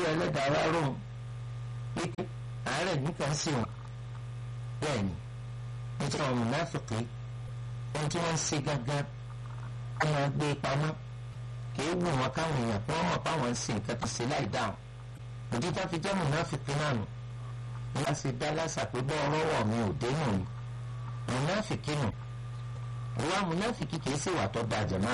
olúwa ẹlẹ́dàá wá rò wípé àárẹ̀ nìkan sí wọn bẹ́ẹ̀ ni nítorí àwọn mùnáfìkì ohun tí wọ́n ń ṣe gángan wọ́n máa gbé pamọ́ kìí wù wọn káwọn èèyàn kí wọ́n mọ̀ páwọn ń ṣe nǹkan tó ṣe láì dáhùn òdí tá fi jẹ́ mùnáfìkì náà nù wọ́n ṣe dá lásà pé bọ́ ọlọ́wọ́ mi ò dé nù ni mùnáfìkì nù ìwà mùnáfìkì kìí ṣèwà tó da jẹ̀mọ́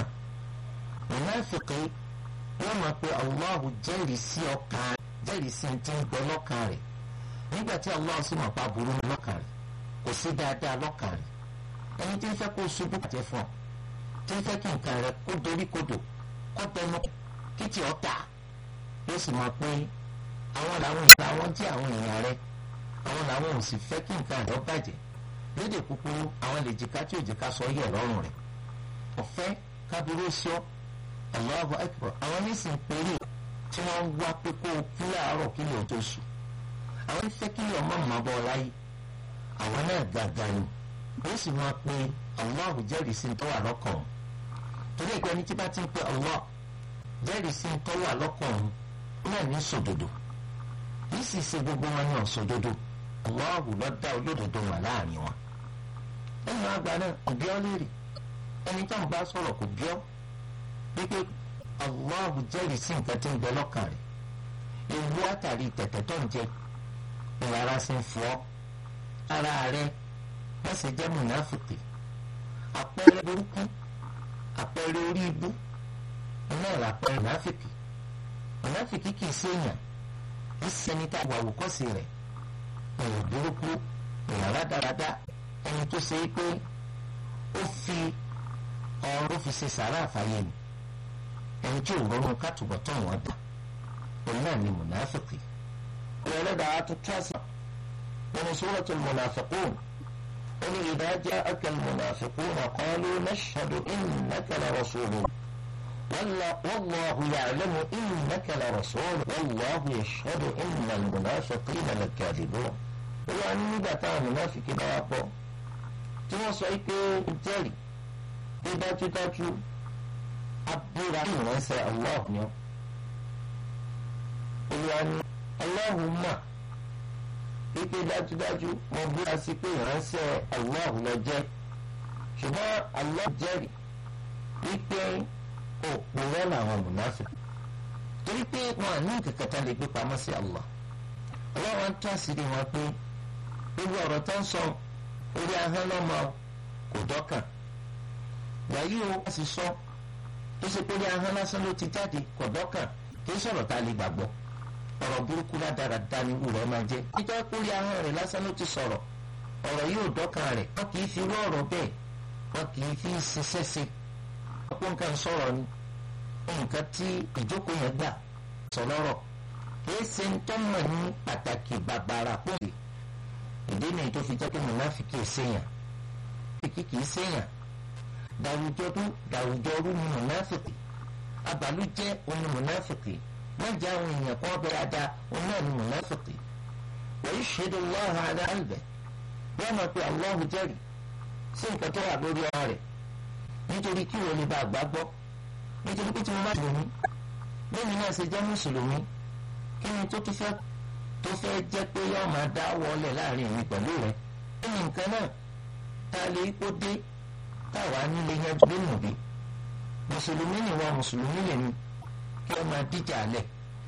mùnáfìkì wọ́n mọ̀ pé Allahu jẹ́rìí sí ọkàn jẹ́rìí sí ti ń gbọ́ lọ́kàn rẹ̀ nígbà tí Allah sì mọ̀ pa burú lọ́kàn rẹ̀ kò sí dáadáa lọ́kàn rẹ̀ ẹni tí ń fẹ́ kó ṣubú bàjẹ́ fún ọ tí ń fẹ́ kí nǹkan rẹ̀ kó dorí kodò kó tẹnu kí tí ọ tà yóò sì mọ̀ pé àwọn làwọn ìgbà wọn tí àwọn èèyàn rẹ̀ àwọn làwọn ò sì fẹ́ kí nǹkan rẹ̀ ó bàjẹ́ lédè kúkúrú àwọn lè jìká tí òjìká sọ yẹ̀ lọ́rùn rẹ̀ ọ̀fẹ́ kábíró sọ Allahu Akbar àwọn nísìnyí péré tí wọ́n ń wá pé kó o kú láàárọ̀ kí lè tó sùn àwọn fẹ́ kí lè ọmọ mọ́ bọ́ láyé àwọn náà gàgà ni ó sì máa pe Allah jẹ́rìí sí tó wà lọ́kàn òun torí ẹgbẹ́ ní tí bá ti ń pe Allah jẹ́rìí sí tó wà lọ́kàn òun náà ní sòdodo yìí sì ṣe gbogbo wọn ní ọ̀sòdodo Allah ló dá olódodo wà láàrin wọn ẹ̀yìn àgbà náà kò bí ọ́ léèrè ẹni tó ń bá sọ̀rọ̀ kò bí ọ́ wípé Allah jẹ́rìí sí nǹkan tí ń bẹ lọ́kàn rẹ̀ ewu àtàrí tẹ̀tẹ̀ tó ń jẹ ìrara sí ń fọ́ ara rẹ̀ wọ́n sì jẹ́ mùnáfìkì àpẹẹrẹ burúkú àpẹẹrẹ orí ibú iná ìlà àpẹẹrẹ mùnáfìkì mùnáfìkì kì í séèyàn kì í sẹni tá a wà wòkọ́sí rẹ̀ èèyàn burúkú èèyàn rádaràda ẹni tó ṣe é pé ó fi ọrọ̀ fi ṣe sàrà àfàyè ni ẹni tí ò rọrùn kátùbọ̀ tán wọ́n dà òun náà ni mùnáfìkì ìrọ̀lẹ́dàá tó tíwáṣà nínú suratul munafiqun. قل إذا جاءك المنافقون قالوا نشهد إنك لرسول والله يعلم إنك لرسول والله يشهد إن المنافقين لكاذبون يعني nígbà táwọn mùnáfíkì bá wá pọ̀ tí wọ́n sọ pé jẹ́rìí pé dájúdájú abúra ìránṣẹ́ Allah ni ọ́ olùwà ni Allahumma wípé dájúdájú mo búra sí pé ìránṣẹ́ Allah ló jẹ́ ṣùgbọ́n Allah jẹ́rìí wípé òpùrọ́ làwọn mùnáfíkì torí pé wọn àní kẹkẹta lè gbé pamọ́ sí Allah ọlọ́wọ́n ń tún àṣírí wọn pé gbogbo ọ̀rọ̀ tó ń sọ orí ahọ́n lọ́mọ kò dọ́kàn wàyí o wọ́n sì sọ tó ṣe pé orí ahọ́n lásán ló ti jáde kò dọ́kàn kì í sọ̀rọ̀ tá a lè gbàgbọ́ ọ̀rọ̀ burúkú ládàradà ni irú rẹ̀ máa jẹ́ nítorí pé orí ahọ́n rẹ̀ lásán ló ti sọ̀rọ̀ ọ̀rọ̀ yóò dọ́kàn rẹ̀ wọ́n kì í fi rú ọ̀rọ̀ bẹ́ẹ̀ wọ́n kì í fi ṣiṣẹ́ ṣe ọ̀pọ̀ nǹkan sọ̀rọ̀ ni nǹkan tí ìjókòó yẹn gbà sọ lọ́rọ̀ kì í ṣe ń tọ́mọ̀ ní pàtàkì bàbàrà pòǹdì ìdí nìyí tó fi jẹ́ pé mùnáfíkì ṣèyàn fíkì kì í ṣèyàn dàwùjọdún dàwùjọrú ni mùnáfíkì abàlújẹ́ oní mùnáfíkì wọ́n jẹ́ àwọn èèyàn kan bẹ̀rẹ̀ ada oní ẹ̀mí mùnáfíkì wọ́n yìí ṣe dùn wọ́n hàn án àlùbẹ̀ wọ́n mọ̀ pé Allahu jẹ́rìí sí nǹkan tó wà lórí ọ̀rọ̀ rẹ̀ nítorí kí wọ́n lè bá àgbá gbọ́ nítorí pé tí mo bá mùsùlùmí lẹ́yìn náà ṣe jẹ́ mùsùlùmí kí ni tó tún fẹ́ tó fẹ́ jẹ́ pé yóò máa dá wọlé láàrin mi pẹ̀lú rẹ̀ kí ni nǹkan náà tá a lè kó dé táwa nílé yẹn nínú bí mùsùlùmí ni wọn mùsùlùmí lè ní kí wọ́n máa díjà alẹ̀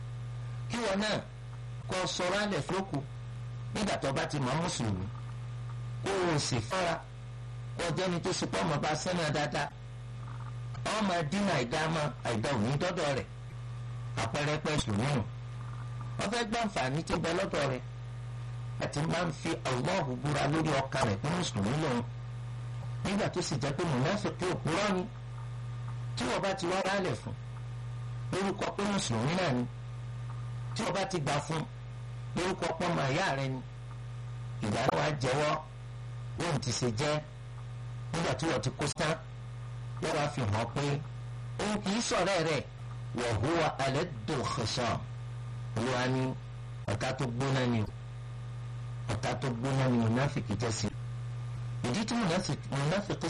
kí wọ́n náà kọ́ sọ̀rọ̀ alẹ̀ fúlókù nígbà tó bá ti mọ̀ mùsùlùmí kó o sì fara kó jẹ́ni tó sì pọ́ ọmọ bá sẹ́nà dáadáa ọmọ dínà àìdáàmà àìdá òní dọ́dọ̀ rẹ̀ àpẹẹrẹ pẹ́ mùsùlùmí nù wọ́n fẹ́ gbọ́ àǹfààní tó bẹ lọ́dọ̀ rẹ̀ àti máa ń fi Allahu búra lórí ọkàn rẹ̀ pé mùsùlùmí lòun nígbà tó sì jẹ́ pé mùnáfíkí òpùrọ́ ni tí wọ́n bá ti wá rálẹ̀ fún lórúkọ pé mùsùlùmí náà ni tí wọ́n bá ti gbà fún lórúkọ pọ́ màá yá rẹ ni ìgbà náà wàá jẹ́wọ́ lóun ti ṣe jẹ́ nígbà tí wọ́n ti kó sán wọ́n wá fi hàn pé òun kì í sọ̀rọ̀ rẹ̀ wa huwa aladul khisam olúwa ní ọ̀tá tó gbóná ni ọ̀tá tó gbóná ni mùnáfìkì jẹ́ sí ìdí tí mùnáfìkì